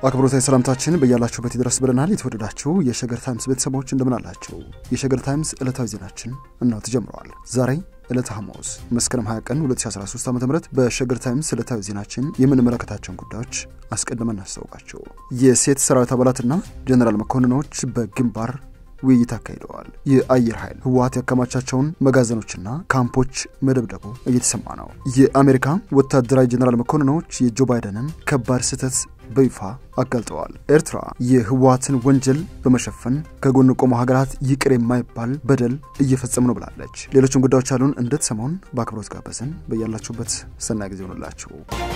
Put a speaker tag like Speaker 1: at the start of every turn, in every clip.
Speaker 1: አክብሮታዊ ሰላምታችን በያላችሁበት ይድረስ ብለናል። የተወደዳችሁ የሸገር ታይምስ ቤተሰቦች እንደምን አላችሁ? የሸገር ታይምስ ዕለታዊ ዜናችን እናው ተጀምረዋል። ዛሬ ዕለተ ሐሙስ መስከረም 20 ቀን 2013 ዓ ም በሸገር ታይምስ ዕለታዊ ዜናችን የምንመለከታቸውን ጉዳዮች አስቀድመን እናስታውቃቸው። የሴት ሰራዊት አባላትና ጀኔራል መኮንኖች በግንባር ውይይት አካሂደዋል። የአየር ኃይል ህወሓት ያከማቻቸውን መጋዘኖችና ካምፖች መደብደቡ እየተሰማ ነው። የአሜሪካ ወታደራዊ ጀኔራል መኮንኖች የጆ ባይደንን ከባድ ስህተት በይፋ አጋልጠዋል። ኤርትራ የህወሓትን ወንጀል በመሸፈን ከጎን ቆሞ ሀገራት ይቅር የማይባል በደል እየፈጸሙ ነው ብላለች። ሌሎችም ጉዳዮች አሉን እንድትሰማውን በአክብሮት ጋበዝን። በያላችሁበት ሰናይ ጊዜ ሆኑላችሁ።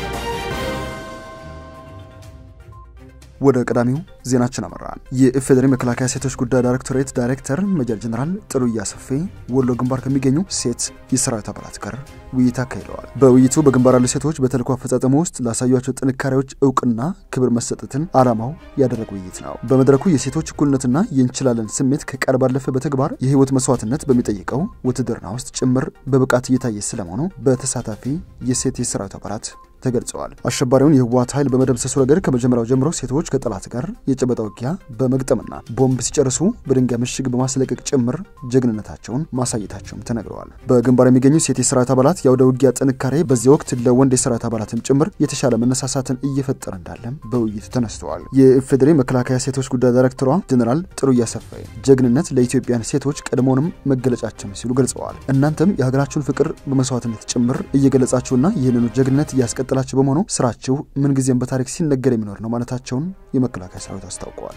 Speaker 1: ወደ ቀዳሚው ዜናችን አመራን። የኢፌዴሪ መከላከያ ሴቶች ጉዳይ ዳይሬክቶሬት ዳይሬክተር ሜጀር ጀነራል ጥሩያ ሰፌ ወሎ ግንባር ከሚገኙ ሴት የሰራዊት አባላት ጋር ውይይት አካሂደዋል። በውይይቱ በግንባር ያሉ ሴቶች በተልዕኮ አፈጻጸሙ ውስጥ ላሳዩቸው ጥንካሬዎች እውቅና ክብር መሰጠትን ዓላማው ያደረገ ውይይት ነው። በመድረኩ የሴቶች እኩልነትና የእንችላለን ስሜት ከቃል ባለፈ በተግባር የህይወት መስዋዕትነት በሚጠይቀው ውትድርና ውስጥ ጭምር በብቃት እየታየ ስለመሆኑ በተሳታፊ የሴት የሰራዊት አባላት ተገልጸዋል። አሸባሪውን የህወሓት ኃይል በመደምሰሱ ረገድ ከመጀመሪያው ጀምሮ ሴቶች ከጠላት ጋር የጨበጣ ውጊያ በመግጠምና ቦምብ ሲጨርሱ በድንጋይ ምሽግ በማስለቀቅ ጭምር ጀግንነታቸውን ማሳየታቸውም ተነግረዋል። በግንባር የሚገኙ ሴት የሰራዊት አባላት የአውደ ውጊያ ጥንካሬ በዚህ ወቅት ለወንድ የሰራዊት አባላትም ጭምር የተሻለ መነሳሳትን እየፈጠረ እንዳለም በውይይቱ ተነስተዋል። የኢፌዴሪ መከላከያ ሴቶች ጉዳይ ዳይሬክተሯ ጀኔራል ጥሩያ ሰፋይ ጀግንነት ለኢትዮጵያን ሴቶች ቀድሞውንም መገለጫችን ሲሉ ገልጸዋል። እናንተም የሀገራችሁን ፍቅር በመስዋዕትነት ጭምር እየገለጻችሁና ይህንኑ ጀግንነት እያስቀ ጥላቸው በመሆኑ ስራችሁ ምንጊዜም በታሪክ ሲነገር የሚኖር ነው ማለታቸውን የመከላከያ ሰራዊት አስታውቀዋል።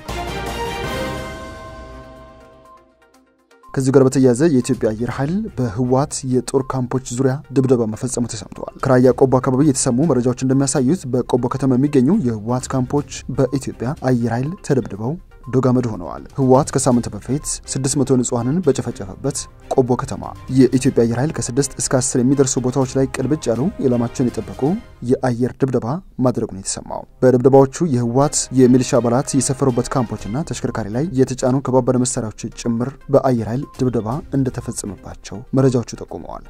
Speaker 1: ከዚህ ጋር በተያያዘ የኢትዮጵያ አየር ኃይል በህወሓት የጦር ካምፖች ዙሪያ ድብደባ መፈጸሙ ተሰምተዋል። ከራያ ቆቦ አካባቢ የተሰሙ መረጃዎች እንደሚያሳዩት በቆቦ ከተማ የሚገኙ የህወሓት ካምፖች በኢትዮጵያ አየር ኃይል ተደብድበው ዶጋመድ ሆነዋል። ህወሓት ከሳምንት በፊት 600 ንጹሐንን በጨፈጨፈበት ቆቦ ከተማ የኢትዮጵያ አየር ኃይል ከ6 እስከ 10 የሚደርሱ ቦታዎች ላይ ቅልብጭ ያሉ ኢላማቸውን የጠበቁ የአየር ድብደባ ማድረጉን የተሰማው በድብደባዎቹ የህወሓት የሚሊሻ አባላት የሰፈሩበት ካምፖችና ተሽከርካሪ ላይ የተጫኑ ከባባድ መሳሪያዎች ጭምር በአየር ኃይል ድብደባ እንደተፈጸመባቸው መረጃዎቹ ጠቁመዋል።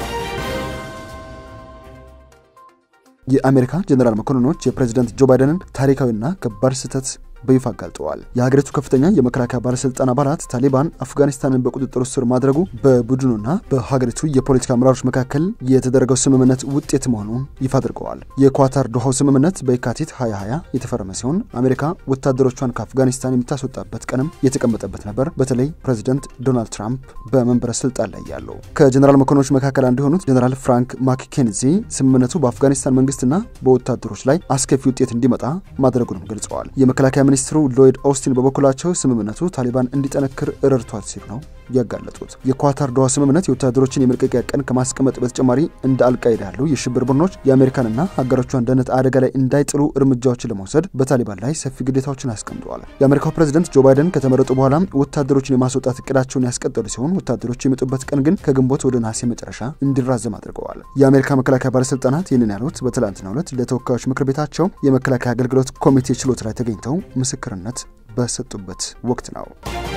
Speaker 1: የአሜሪካ ጀኔራል መኮንኖች የፕሬዚደንት ጆ ባይደንን ታሪካዊና ከባድ ስህተት በይፋ አጋልጠዋል። የሀገሪቱ ከፍተኛ የመከላከያ ባለስልጣን አባላት ታሊባን አፍጋኒስታንን በቁጥጥር ስር ማድረጉ በቡድኑና በሀገሪቱ የፖለቲካ አመራሮች መካከል የተደረገው ስምምነት ውጤት መሆኑን ይፋ አድርገዋል። የኳታር ዶሃው ስምምነት በየካቲት 2020 የተፈረመ ሲሆን አሜሪካ ወታደሮቿን ከአፍጋኒስታን የምታስወጣበት ቀንም የተቀመጠበት ነበር። በተለይ ፕሬዚደንት ዶናልድ ትራምፕ በመንበረ ስልጣን ላይ ያሉ ከጀኔራል መኮንኖች መካከል አንዱ የሆኑት ጀኔራል ፍራንክ ማክኬንዚ ስምምነቱ በአፍጋኒስታን መንግስትና በወታደሮች ላይ አስከፊ ውጤት እንዲመጣ ማድረጉንም ገልጸዋል። የመከላከያ ሚኒስትሩ ሎይድ ኦስቲን በበኩላቸው ስምምነቱ ታሊባን እንዲጠነክር ረድቷል ሲሉ ነው ያጋለጡት። የኳታር ዶሃ ስምምነት የወታደሮችን የመልቀቂያ ቀን ከማስቀመጥ በተጨማሪ እንደ አልቃይዳ ያሉ የሽብር ቡድኖች የአሜሪካንና ሀገሮቿን ደህንነት አደጋ ላይ እንዳይጥሉ እርምጃዎችን ለመውሰድ በታሊባን ላይ ሰፊ ግዴታዎችን አስቀምጠዋል። የአሜሪካው ፕሬዚደንት ጆ ባይደን ከተመረጡ በኋላ ወታደሮችን የማስወጣት እቅዳቸውን ያስቀጠሉ ሲሆን ወታደሮች የሚመጡበት ቀን ግን ከግንቦት ወደ ነሐሴ መጨረሻ እንዲራዘም አድርገዋል። የአሜሪካ መከላከያ ባለስልጣናት ይህንን ያሉት በትላንትናው ዕለት ለተወካዮች ምክር ቤታቸው የመከላከያ አገልግሎት ኮሚቴ ችሎት ላይ ተገኝተው ምስክርነት በሰጡበት ወቅት ነው።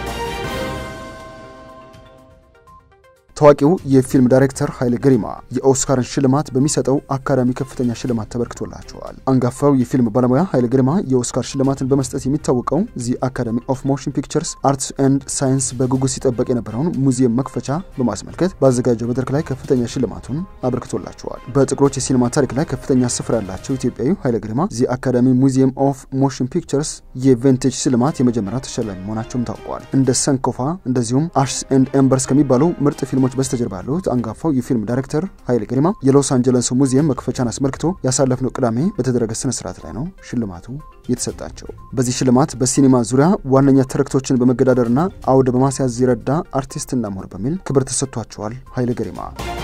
Speaker 1: ታዋቂው የፊልም ዳይሬክተር ኃይሌ ገሪማ የኦስካርን ሽልማት በሚሰጠው አካዳሚ ከፍተኛ ሽልማት ተበርክቶላቸዋል። አንጋፋው የፊልም ባለሙያ ኃይሌ ገሪማ የኦስካር ሽልማትን በመስጠት የሚታወቀው ዚ አካዳሚ ኦፍ ሞሽን ፒክቸርስ አርትስ ኤንድ ሳይንስ በጉጉት ሲጠበቅ የነበረውን ሙዚየም መክፈቻ በማስመልከት ባዘጋጀው መድረክ ላይ ከፍተኛ ሽልማቱን አበርክቶላቸዋል። በጥቁሮች የሲኒማ ታሪክ ላይ ከፍተኛ ስፍራ ያላቸው ኢትዮጵያዊ ኃይሌ ገሪማ ዚ አካዳሚ ሙዚየም ኦፍ ሞሽን ፒክቸርስ የቬንቴጅ ሽልማት የመጀመሪያ ተሸላሚ መሆናቸውም ታውቋል። እንደ ሰንኮፋ እንደዚሁም አሽስ ኤንድ ኤምበርስ ከሚባሉ ምርጥ ፊልሞች በስተጀርባ ያሉት አንጋፋው የፊልም ዳይሬክተር ኃይሌ ገሪማ የሎስ አንጀለስ ሙዚየም መክፈቻን አስመልክቶ ያሳለፍነው ቅዳሜ በተደረገ ስነ ስርዓት ላይ ነው ሽልማቱ የተሰጣቸው። በዚህ ሽልማት በሲኒማ ዙሪያ ዋነኛ ትርክቶችን በመገዳደርና አውደ በማስያዝ የረዳ አርቲስትና ምሁር በሚል ክብር ተሰጥቷቸዋል። ኃይሌ ገሪማ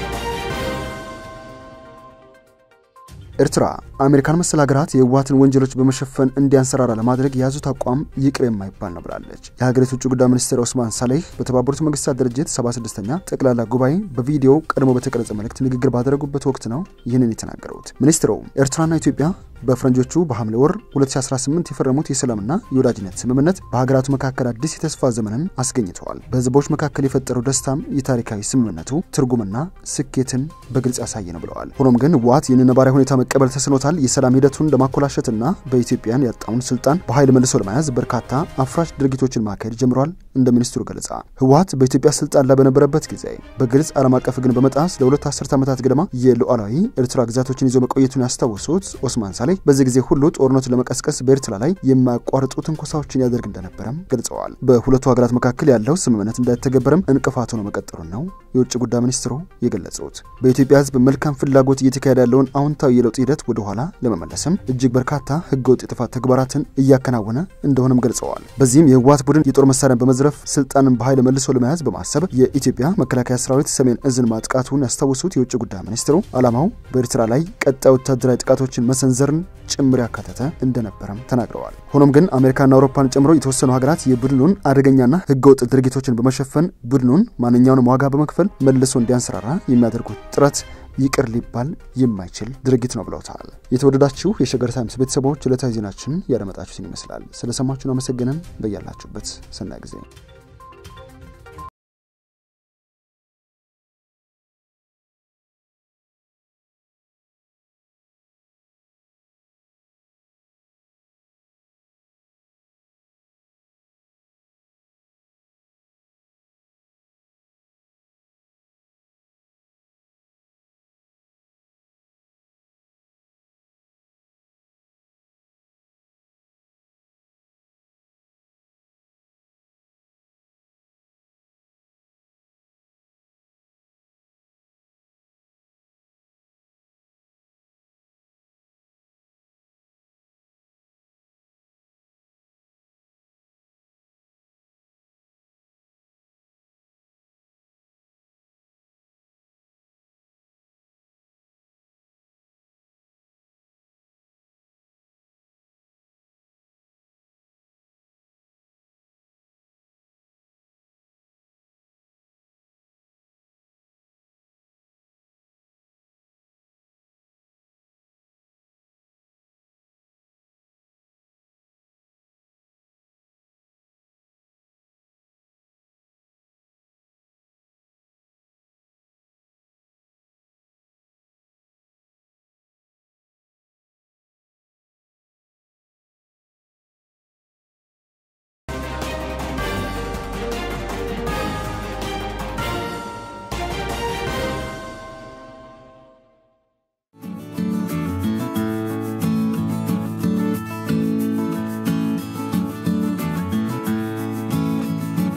Speaker 1: ኤርትራ አሜሪካን መሰል ሀገራት የህወሓትን ወንጀሎች በመሸፈን እንዲያንሰራራ ለማድረግ የያዙት አቋም ይቅር የማይባል ነው ብላለች። የሀገሪቱ ውጭ ጉዳይ ሚኒስትር ኦስማን ሳሌህ በተባበሩት መንግስታት ድርጅት 76ኛ ጠቅላላ ጉባኤ በቪዲዮ ቀድሞ በተቀረጸ መልእክት ንግግር ባደረጉበት ወቅት ነው ይህንን የተናገሩት። ሚኒስትሩ ኤርትራና ኢትዮጵያ በፈረንጆቹ በሐምሌ ወር 2018 የፈረሙት የሰላምና የወዳጅነት ስምምነት በሀገራቱ መካከል አዲስ የተስፋ ዘመንን አስገኝተዋል። በህዝቦች መካከል የፈጠረው ደስታም የታሪካዊ ስምምነቱ ትርጉምና ስኬትን በግልጽ ያሳየ ነው ብለዋል። ሆኖም ግን ህወሓት ይህንን ነባራዊ ሁኔታ መቀበል ተስኖታል። የሰላም ሂደቱን ለማኮላሸትና በኢትዮጵያን ያጣውን ስልጣን በኃይል መልሶ ለመያዝ በርካታ አፍራሽ ድርጊቶችን ማካሄድ ጀምሯል። እንደ ሚኒስትሩ ገለጻ ህወሓት በኢትዮጵያ ስልጣን ላይ በነበረበት ጊዜ በግልጽ ዓለም አቀፍ ህግን በመጣስ ለሁለት አስርት ዓመታት ገደማ የሉዓላዊ ኤርትራ ግዛቶችን ይዞ መቆየቱን ያስታወሱት ኦስማን ሳሌ በዚህ ጊዜ ሁሉ ጦርነቱን ለመቀስቀስ በኤርትራ ላይ የማያቋርጡ ትንኮሳዎችን ያደርግ እንደነበረም ገልጸዋል። በሁለቱ ሀገራት መካከል ያለው ስምምነት እንዳይተገበርም እንቅፋት ሆኖ መቀጠሉን ነው የውጭ ጉዳይ ሚኒስትሩ የገለጹት። በኢትዮጵያ ህዝብ መልካም ፍላጎት እየተካሄደ ያለውን አዎንታዊ የለውጥ ሂደት ወደኋላ ለመመለስም እጅግ በርካታ ህገወጥ የጥፋት ተግባራትን እያከናወነ እንደሆነም ገልጸዋል። በዚህም የህወሓት ቡድን የጦር መሳሪያን በመዝረፍ ስልጣንን በኃይል መልሶ ለመያዝ በማሰብ የኢትዮጵያ መከላከያ ሰራዊት ሰሜን እዝን ማጥቃቱን ያስታወሱት የውጭ ጉዳይ ሚኒስትሩ ዓላማው በኤርትራ ላይ ቀጣይ ወታደራዊ ጥቃቶችን መሰንዘርን ጭምር ያካተተ እንደነበረም ተናግረዋል። ሆኖም ግን አሜሪካና አውሮፓን ጨምሮ የተወሰኑ ሀገራት የቡድኑን አደገኛና ህገወጥ ድርጊቶችን በመሸፈን ቡድኑን ማንኛውንም ዋጋ በመክፈል መልሶ እንዲያንሰራራ የሚያደርጉት ጥረት ይቅር ሊባል የማይችል ድርጊት ነው ብለውታል። የተወደዳችሁ የሸገር ታይምስ ቤተሰቦች ዕለታዊ ዜናችን ያደመጣችሁትን ይመስላል። ስለሰማችሁን አመሰግነን። በያላችሁበት ሰናይ ጊዜ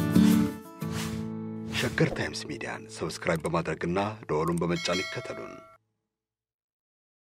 Speaker 2: ሸገር ታይምስ ሚዲያን ሰብስክራይብ በማድረግና ደወሉን በመጫን ይከተሉን።